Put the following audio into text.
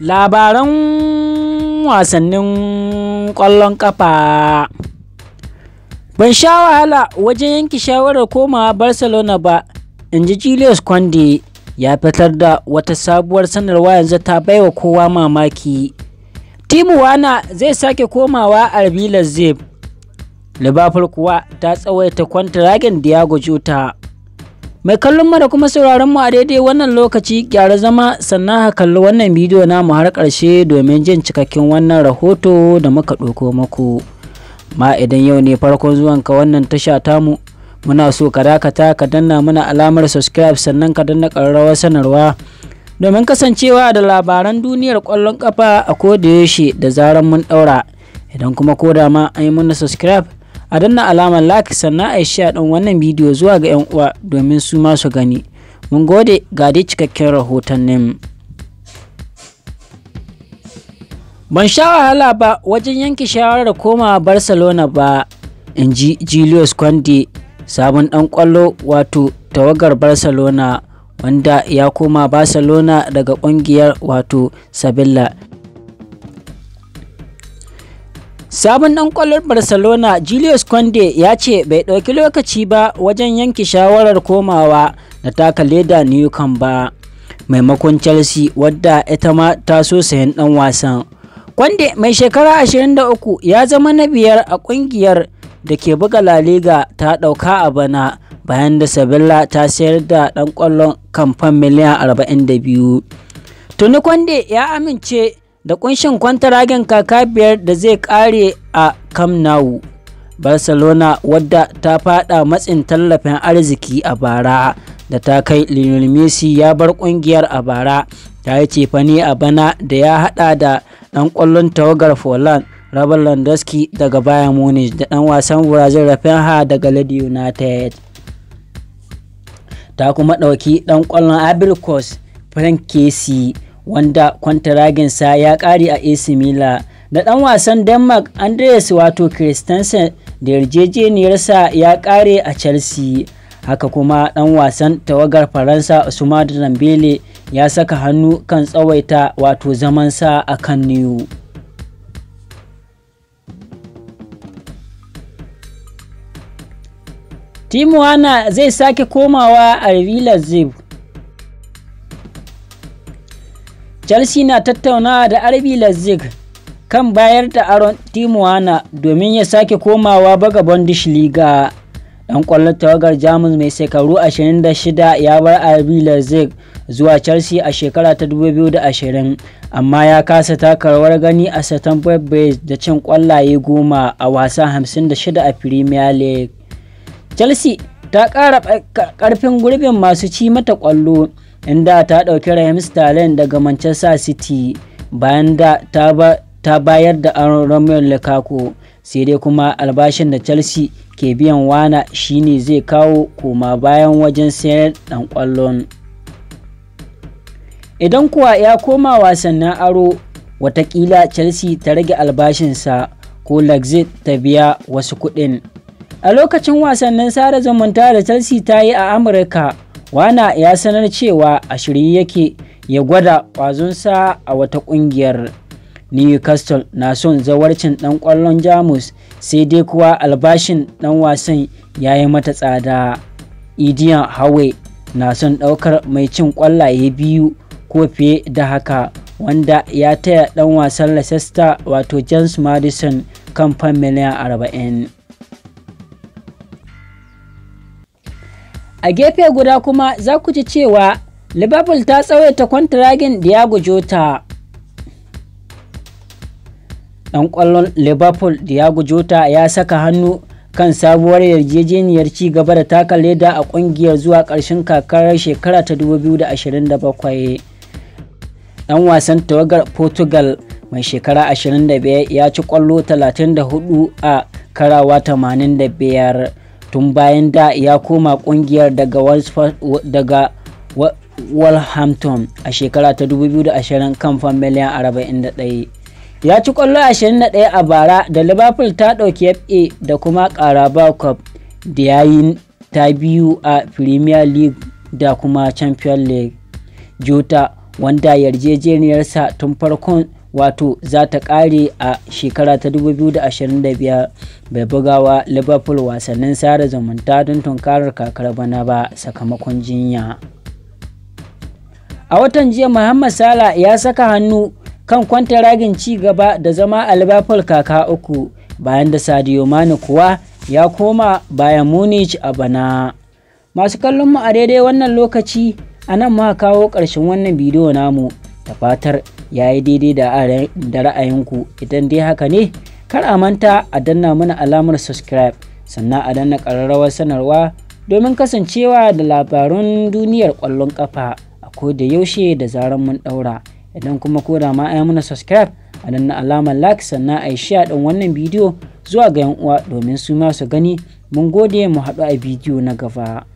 labaran wasannin ƙwallon ƙafa ban sha wahala wajen yanke shawarar komawa barcelona ba in ji julius kwande ya fitar da wata sabuwar sanarwa yanzu ta baiwa kowa mamaki timu wana zai sake komawa a zeb liverpool kuwa ta tsawaita kwantiragin diago jota mai kallon mu da kuma sauraron mu a daidai wannan lokaci gyara zama sannan ka kalli wannan bidiyo namu har ƙarshe domin jin cikakken wannan rahoto da muka ɗauko muku ma idan yau ne farkon zuwanka wannan tasha tamu muna so ka dakata ka danna mana alamar subscribe sannan ka danna ƙararrawar sanarwa domin kasancewa da labaran duniyar ƙwallon ƙafa a kodayaushe da zarar mun ɗaura idan kuma ko da ma an yi mana subscribe a danna alamar like sannan a yi share ɗin wannan bidiyo zuwa ga 'yan uwa domin su ma su gani mun gode ga dai cikakken rahotannin ban sha wahala ba wajen yanke shawarar komawa barcelona ba in ji julius kwande sabon dan kwallo wato tawagar barcelona wanda ya koma barcelona daga kungiyar wato sabilla sabon dan kwallon barcelona julius kwande ya ce bai ɗauki lokaci ba wajen yanke shawarar komawa da taka leda newcomb ba maimakon chelsea wadda ita ma ta so sayan dan wasan kwande mai shekara 23 ya zama na biyar a kungiyar da ke buga La Liga ta ɗauka a bana bayan da Sevilla ta sayar da ɗan ƙwallon kamfan miliyan 42. Tuni Kwande ya amince da kunshin kwantaragen kaka biyar da zai ƙare a Camp Nou. Barcelona wadda ta fada matsin tallafin arziki a bara da ta kai Lionel Messi ya bar ƙungiyar a bara ta yi cefane a bana da ya hada da ɗan ƙwallon tawagar Poland Robert Lewandowski daga Bayern Munich da ɗan wasan Brazil Rafinha daga Leeds United. Ta kuma ɗauki ɗan ƙwallon Abilkos Frank Casey wanda kwantaraginsa ya ƙare a AC Milan da ɗan wasan Denmark Andreas wato Christensen da yarjejeniyarsa ya ƙare a Chelsea. Haka kuma ɗan wasan tawagar Faransa Ousmane Dembele ya saka hannu kan tsawaita wato zamansa a kan New. Timuwana zai sake komawa a Villa Zib. Chelsea na tattaunawa da RB Leipzig kan bayar da aron Timuwana domin ya sake komawa baga Bundesliga. Ɗan ƙwallon tawagar Jamus mai shekaru 26 ya bar RB Leipzig zuwa Chelsea a shekara ta 2020 amma ya kasa taka rawar gani a Stamford Bridge da cin ƙwallaye goma a wasa 56 a Premier League. chelsea ta ƙara ƙarfin gurbin masu ci mata ƙwallo inda ta ɗauki Raheem Sterling daga Manchester City bayan da ta bayar da aron Romelu Lukaku sai dai kuma albashin da Chelsea ke biyan wana shine zai kawo koma bayan wajen sayar ɗan ƙwallon. Idan kuwa ya koma wasannin aro watakila Chelsea ta rage albashinsa ko Lexit ta biya wasu kuɗin. a lokacin wasannin sada zumunta da chelsea ta yi a amurka wana ya sanar cewa a shirye yake ya gwada kwazonsa a wata kungiyar newcastle na son zawarcin dan kwallon jamus sai dai kuwa albashin dan wasan ya yi mata tsada idiyan hawe na son daukar mai cin kwallaye biyu ko fiye da haka wanda ya taya dan wasan leicester wato james madison kan fan miliyan 40 a gefe guda kuma za ku ji cewa liverpool ta tsawaita kwantiragin diago jota dan kwallon liverpool diago jota ya saka hannu kan sabuwar yarjejeniyar ci gaba da taka leda a kungiyar zuwa ƙarshen kakarar shekara ta 2027 dan wasan tawagar portugal mai shekara 25 ya ci kwallo 34 a karawa 85 tun bayan da ya koma kungiyar daga daga Wolverhampton a shekara ta 2020 kan fan miliyan 41 ya ci kwallo 21 a bara da liverpool ta ɗauki fa da kuma carabao cup da yayin ta biyu a premier league da kuma champion league jota wanda yarjejeniyarsa tun farkon wato za ta ƙare a shekara ta 2025 bai bugawa liverpool wasannin sada zumunta don tunkarar kakar bana ba sakamakon jinya a watan jiya muhammad sala ya saka hannu kan kwantaragin ci gaba da zama a liverpool kaka uku bayan da sadio mani kuwa ya koma bayan munich a bana masu kallon mu a daidai wannan lokaci a nan muka kawo ƙarshen wannan bidiyo namu da fatar ya yi daidai da ra'ayinku idan dai haka ne kar a manta a danna mana alamar subscribe sannan a danna ƙararrawar sanarwa domin kasancewa da labarun duniyar ƙwallon ƙafa a koda yaushe da zarar mun ɗaura idan kuma ko da ma ai mana subscribe a danna alamar like sannan a yi share ɗin wannan bidiyo zuwa ga 'yan uwa domin su ma su gani mun gode mu haɗu a bidiyo na gaba